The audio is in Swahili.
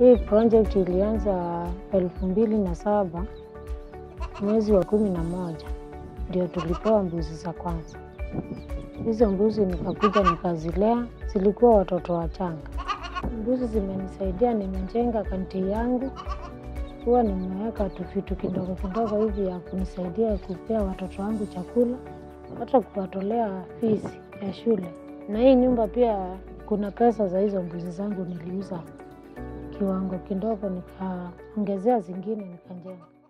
Hii project ilianza elfu mbili na saba mwezi wa kumi na moja ndio tulipewa mbuzi za kwanza. Hizo mbuzi nikakuja nikazilea, zilikuwa watoto wachanga. Mbuzi zimenisaidia, nimejenga kanti yangu, huwa nimeweka tu vitu kidogo kidogo hivi ya kunisaidia kupea watoto wangu chakula, hata kuwatolea fees ya shule. Na hii nyumba pia kuna pesa za hizo mbuzi zangu niliuza kiwango kidogo, nikaongezea zingine nikajenga.